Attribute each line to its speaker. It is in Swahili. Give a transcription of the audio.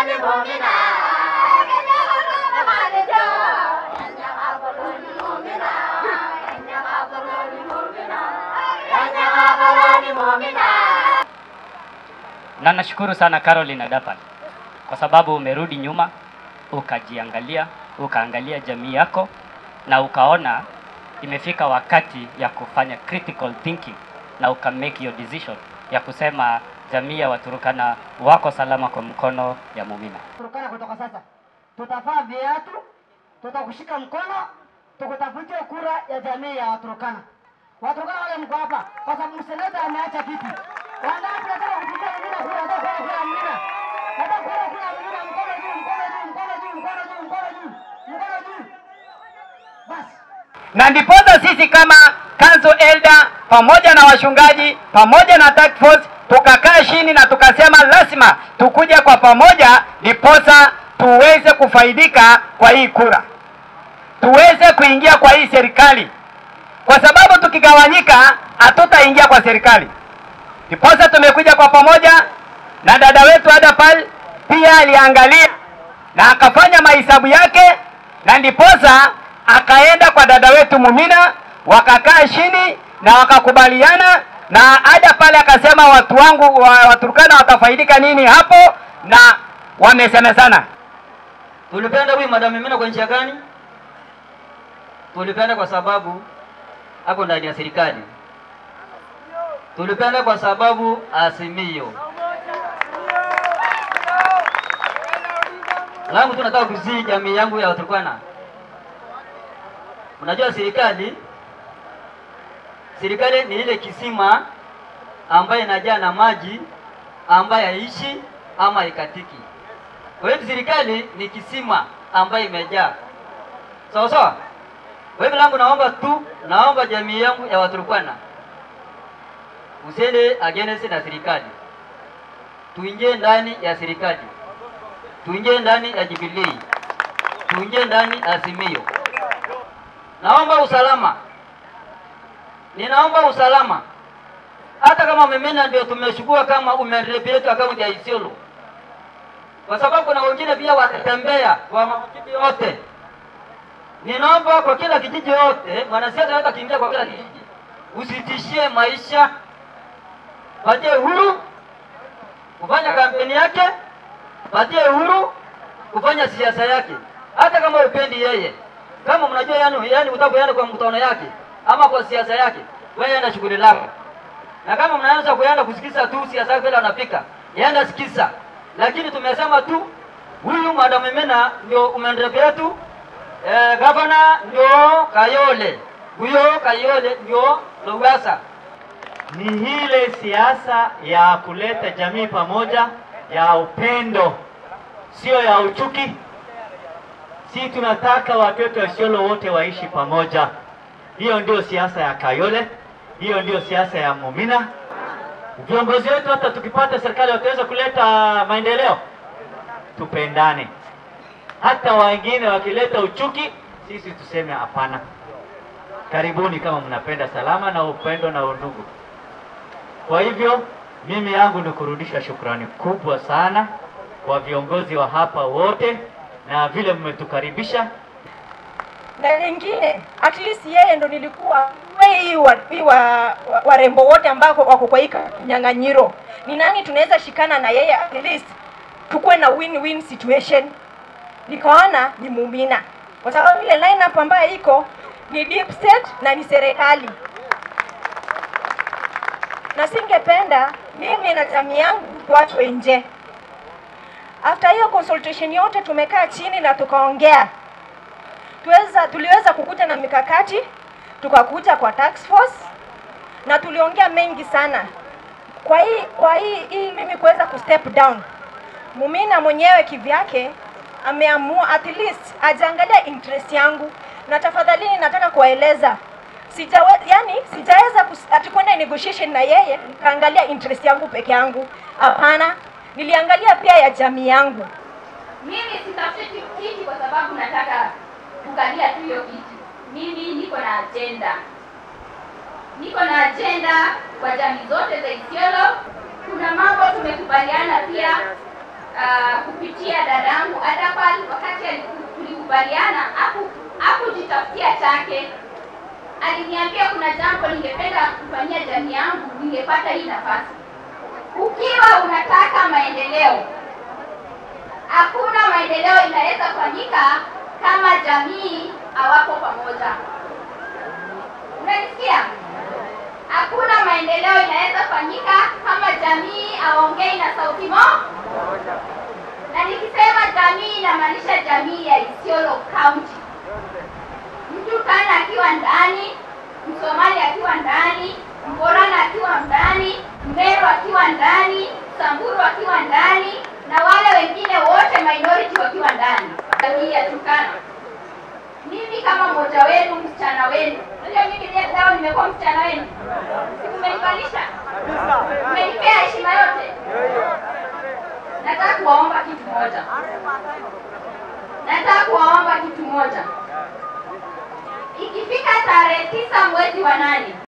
Speaker 1: Na nashukuru sana Caroline Adapan kwa sababu umerudi nyuma ukajiangalia, ukaangalia jamii yako na ukaona imefika wakati ya kufanya critical thinking na uka make your decision ya kusema jamii ya Waturukana wako salama kwa mkono ya Mumina.
Speaker 2: Turukana kutoka sasa tutavaa viatu, tutakushika mkono, tukutafutie kura ya jamii ya Waturukana. Waturukana wale mko hapa, kwa sababu mseneta ameacha kiti. Wangapi nataka kupigia Mumina kura? Nataka kura kura Mumina, nataka kura kura Mumina. Mkono juu, mkono juu, mkono juu, mkono juu, mkono juu, mkono juu. Basi
Speaker 3: na ndiposa sisi kama council elder pamoja na washungaji pamoja na task force tukakaa chini na tukasema lazima tukuje kwa pamoja, ndiposa tuweze kufaidika kwa hii kura, tuweze kuingia kwa hii serikali, kwa sababu tukigawanyika hatutaingia kwa serikali. Ndiposa tumekuja kwa pamoja, na dada wetu Adapal pia aliangalia na akafanya mahesabu yake, na ndiposa akaenda kwa dada wetu Mumina, wakakaa chini na wakakubaliana, na ada pale akasema watu wangu wa Waturkana watafaidika nini hapo, na wamesemezana.
Speaker 4: Tulipenda huyu Madam Mimina kwa njia gani? Tulipenda kwa sababu ako ndani ya serikali. Tulipenda kwa sababu Azimio. Langu tu nataka kuzii jamii yangu ya Waturkana. Unajua serikali, serikali ni ile kisima ambayo inajaa na maji ambayo haishi ama haikatiki. Kwa hiyo serikali ni kisima ambayo imejaa sawa sawa. Kwa hivyo langu naomba tu, naomba jamii yangu ya Waturkana usiende against na serikali, tuingie ndani ya serikali, tuingie ndani ya Jubilee, tuingie ndani ya Azimio. Naomba usalama, ninaomba usalama. Hata kama Mimina ndio tumeshukua kama umerepetu akaunti ya Isiolo, kwa sababu kuna wengine pia watatembea kwa makijiji yote. Ninaomba kwa kila kijiji yote, mwanasiasa yote akiingia kwa kila kijiji, usitishie maisha, patie uhuru kufanya kampeni yake, patie uhuru kufanya siasa yake, hata kama upendi yeye. Kama mnajua yani, yani utakwenda kwa mkutano yake ama kwa siasa yake, wewe enda shughuli lako, na kama mnaanza kuenda kusikiza tu siasa yake vile anapika, yenda sikiza, lakini tumesema tu huyu Madam Mimina ndio umeendelea tu eh, gavana ndio Kayole, huyo Kayole ndio Lowassa.
Speaker 5: ni ile siasa ya kuleta jamii pamoja, ya upendo, sio ya uchuki. Si tunataka watoto wa Isiolo wote waishi pamoja. Hiyo ndio siasa ya Kayole, hiyo ndio siasa ya Mumina. Viongozi wetu hata tukipata serikali wataweza kuleta maendeleo, tupendane. Hata wengine wakileta uchuki, sisi tuseme hapana. Karibuni kama mnapenda salama na upendo na undugu. Kwa hivyo mimi yangu ni kurudisha shukrani kubwa sana kwa viongozi wa hapa wote na vile mmetukaribisha.
Speaker 6: na lingine at least yeye ndo nilikuwa hii wa, hii wa, wa, warembo wote ambao wako kwa hii nyang'anyiro, ni nani tunaweza shikana na yeye at least tukuwe na win-win situation. Nikaona ni Mumina kwa sababu ile lineup ambayo iko ni deep state na ni serikali, na singependa mimi na jamii yangu tuachwe nje. After hiyo consultation yote tumekaa chini na tukaongea tuweza tuliweza kukuja na mikakati, tukakuja kwa task force na tuliongea mengi sana. Kwa hii kwa hii, hii mimi kuweza kustep down, Mumina mwenyewe kivyake ameamua at least ajaangalia interest yangu, na tafadhalini nataka kuwaeleza sijawe, yani sijaweza kus- ati kwenda negotiation na yeye nikaangalia interest yangu peke yangu. Hapana, niliangalia pia ya jamii yangu.
Speaker 7: Mimi sitafuti kiti kwa sababu nataka kukalia tu hiyo kiti. Mimi niko na agenda, niko na agenda kwa jamii zote za Isiolo. Kuna mambo tumekubaliana pia uh, kupitia dadangu Adapal wakati aliku- tulikubaliana haku hakujitafutia chake aliniambia kuna jambo ningependa kufanyia jamii yangu ningepata hii nafasi ukiwa unataka maendeleo hakuna maendeleo inaweza fanyika kama jamii hawapo pamoja unanisikia hakuna maendeleo inaweza fanyika kama jamii hawaongei na sauti mo na nikisema jamii inamaanisha jamii ya Isiolo County mtu kana akiwa ndani msomali akiwa ndani mborana akiwa ndani mmeru akiwa ndani samburu akiwa ndani na wale wengine wote minority wakiwa ndani jamii ya Turkana mimi kama mmoja wenu msichana wenu unajua mimi leo nimekuwa msichana wenu sikumenifanisha umenipea heshima yote nataka kuwaomba kitu moja nataka kuwaomba kitu moja ikifika tarehe tisa mwezi wa nane